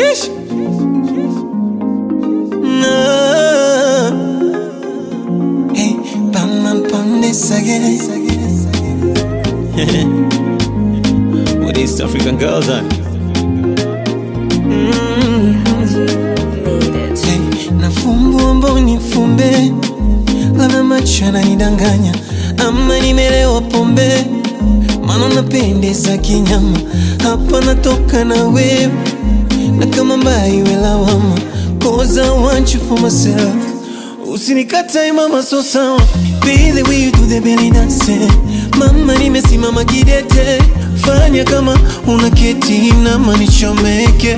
Sheesh. No. Hey, Batman Pandes again. With East African girls on. Hey, nafumbua mboni fumbe, labda macho yananidanganya ama nimelewa pombe, maana napendeza kinyama, hapa natoka na wewe na kama mbaya iwe lawama, cause I want you for myself. Usinikatae mama, so sawa, be the way you do the belly dance. Mama, nimesimama kidete, fanya kama unaketi na manichomeke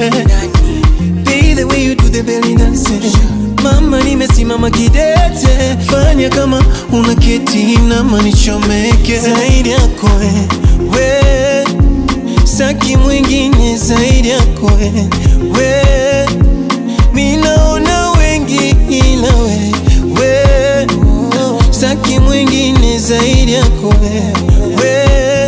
Be the way you do the belly dance. Mama nimesimama kidete, fanya kama unaketi na manichomeke zaidi yako we, we saki mwingine zaidi yako we, we minaona wengi ila we, we saki mwingine zaidi yako we, we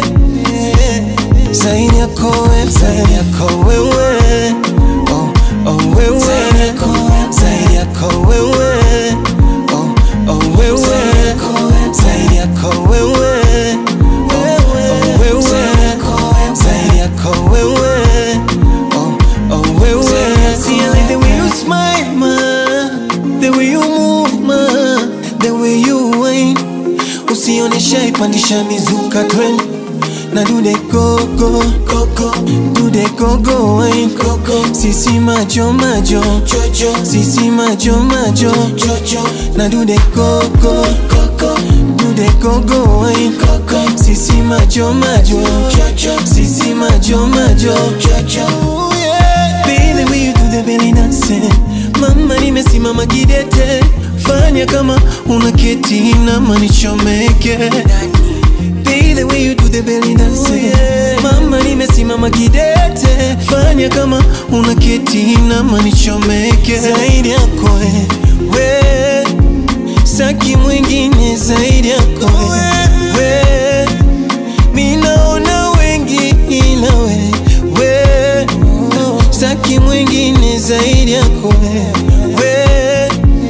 zaidi yako we, zaidi yako wewe oh, oh wewe zaidi yako wewe oh, oh wewe zaidi yako wewe oh, oh wewe zaidi yako wewe oh, oh wewe See I like the way you smile ma the way you move ma the way you whine usionesha ipandisha mizuka trend na do the go go go go do the go go wine go go sisi majo majo jojo sisi majo majo jojo na do the go go go go do the go go wine go go sisi majo majo jojo sisi majo majo jojo Be the way you do the belly dance Mama nimesimama kidete Fanya kama unaketi na manichomeke Be the way you do the belly dance Mama nimesimama kidete Fanya kama unaketi na manichomeke Zaidi yako we, we Saki mwingine zaidi yako we, we Minaona wengi ila we, we Saki mwingine zaidi yako we, we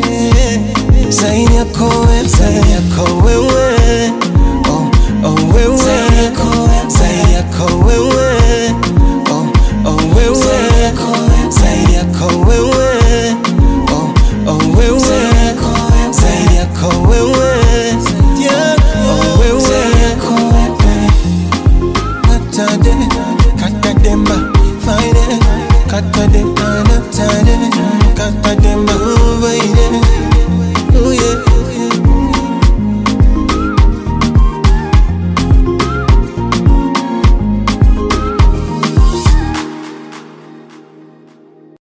Zaidi yako we, zaidi yako wewe oh, oh wewe zaidi yako wewe oh, oh wewe zaidi yako wewe